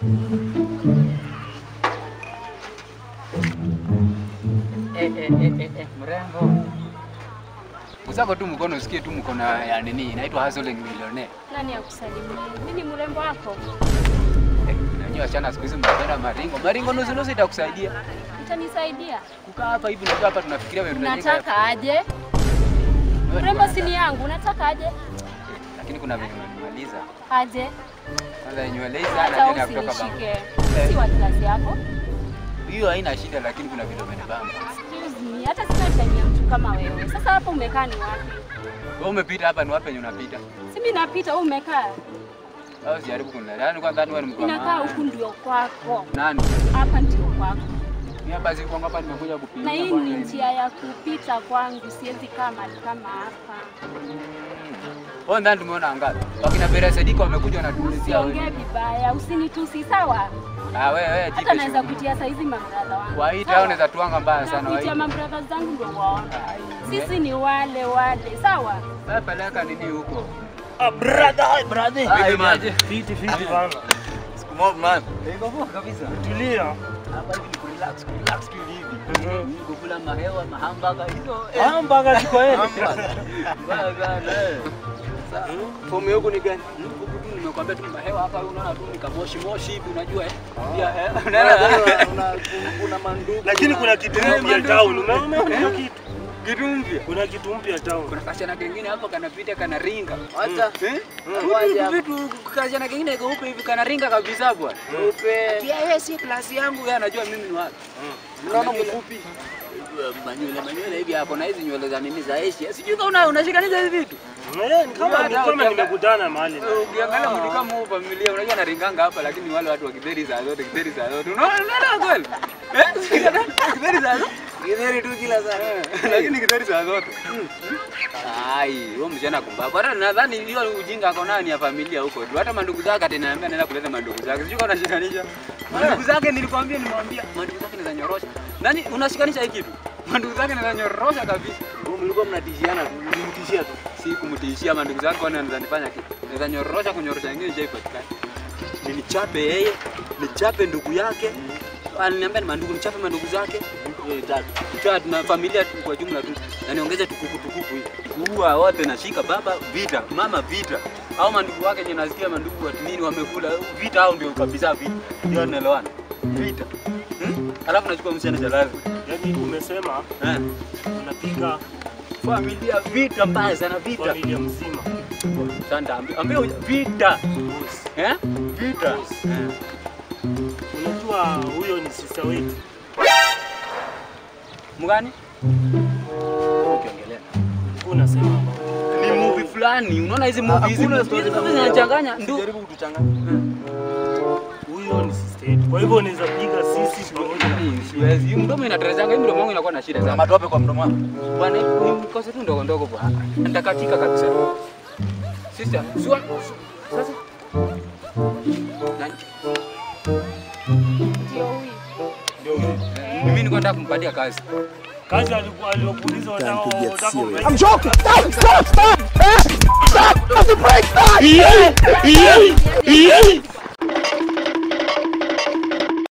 Eh, eh, eh, eh, eh, mrembo. Usako tu mkono usikie tu mkono ya nini inaitwa hustling millionaire. Nani akusalimia? Mimi ni mrembo wako. Eh, nanyi wasichana siku hizi mnapenda maringo. Maringo nusu nusu itakusaidia. Utanisaidia? Kukaa hapa hivi unajua hapa tunafikiria wewe tunajenga- Unataka aje? wewe ni Mrembo mwanadamu. si ni yangu, unataka aje? Lakini kuna venye unanimaliza. Aje? Kwanza nywele hizi hana Hata tena kutoka baba. usinishike. Si wa kazi yako. Hiyo haina shida lakini kuna vile umenibamba. Excuse me, hata sina time ya mtu kama wewe. Sasa hapo umekaa ni wapi? Wewe umepita hapa ni wapi penye unapita? Si mimi napita, wewe umekaa. Au sijaribu kunilala. Yaani kwanza wewe ni mtu wa Inakaa maana. huku ndio kwako. Nani? Hapa ndio kwako. Mimi hapa si kwangu hapa nimekuja kupiga. Na hii ni njia ya kupita kwangu, siwezi kaa mahali kama hapa. Wewe ndani tumeona ngapi? Wakina Bera Sediko wamekuja wanatuulizia Usiongee wewe. vibaya, usinitusi sawa? Ah wewe wewe jipe Hata naweza shughuli. kutia saizi mabradha wangu. Waita Sawa? au unaweza tuanga mbaya sana Nakuitia waita. mabradha zangu ndio waona. Sisi ni wale wale, sawa? Wewe peleka nini huko? Ah, brother, hi, brother. Ah, imaje? Fiti, fiti bana. Siku moja man. Niko poa kabisa. Tulia. Hapa hivi ni kurelax, kurelax tu hivi. Ni kukula mahewa, mahambaga hizo. Ah, mpaka ziko heri. Mbaya sana. eh. Sasa, Fomu yangu ni gani? huku tu nimekwambia tu mahewa hapa unaona tu ni kamoshi moshi hivi unajua eh. Pia eh. Una- Unaona? una- Kuna mandugu. Lakini kuna kitu Eh, mpya mandugu. town. Umeona hiyo kitu? Kitu mpya. Kuna kitu mpya town. Kuna kasichana kengine hapo kanapita kanaringa. Acha. Eh? Waje Vitu vitu kasichana kengine keupe hivi kanaringa kabisa bwana. Upe. Pia yeye si klasi yangu, yeye anajua mimi ni wapi. Unaona mfupi. Manywele manywele hivi hapo na hizi nywele za nini za Asia. Sijui kama una unashikanisha hizi vitu. Eh, ni kama ni Hata kama ukianga- nimekutana mahali. Ukiangalia mtu kama huu familia unajua anaringanga hapa lakini wale watu wa kidheri saa zote kidheri saa zote. Unaona unaona kweli? Eh? Kidheri saa zote. Githeri tu kila saa. Eh, Lakini kidheri saa zote. Ai, huyo msichana kumbapo. Hata nadhani hiyo ujinga ako nayo ni ya familia huko tu. Hata mandugu zake ataniambia naenda kuleta mandugu zake. Sijui kama unashikanisha. Mandugu zake nilikwambia nimwambia mandugu zake naweza nyorosha. Nani unashikanisha hii kitu? Mandugu zake naweza nyorosha kabisa. Wewe mlikuwa mnatishiana tu. Ulimtishia tu. Si kumtishia mandugu zake kwani anaweza nifanya kitu. Naweza nyorosha kunyorosha ingine je ipatikane. Nilichape yeye, nichape ndugu yake. Aliniambia ni mandugu, nichape mandugu zake. Wewe tatu. Tukiwa tuna familia tu kwa jumla tu. Na niongeze tukuku tukuku hivi. Kuua wote nashika baba vita, mama vita. Au mandugu wake yenye nasikia mandugu watu nini wamekula vita au ndio kabisa vita. Ndio tunaelewana. Vita. Hmm? Alafu nachukua msichana jalali. Yaani umesema Eh. unapiga Familia vita mbaya sana vita. familia mzima. Sasa ambia ambia vita. Boss. Eh? Vita. Eh. Unajua huyo ni sister wetu. Mgani? Ukiongelea. Ulikuwa unasema about. Ni movie fulani. Unaona hizi movie hizi Hakuna hizi story za zinachanganya. Ndio. Jaribu kutuchanganya. Huyo ni sister yetu. Kwa hivyo unaweza piga sisi pamoja na Ni, Siwezi. Hii mdomo inaterezanga, hii mdomo wangu inakuwa na shida Kuna sana. matope kwa mdomo wako. Bwana, hii mkose tu ndogo ndogo bwana. Nitakatika kabisa. Sister, sua. Sasa. Nani? Ndio huyu. ndio huyo. Mimi niko nataka kumpatia kazi. Kazi alikuwa aliyokuuliza watao wataka I'm joking. Stop! Stop! Stop! Eh? Stop! That's a break! Stop! Yeah, yeah.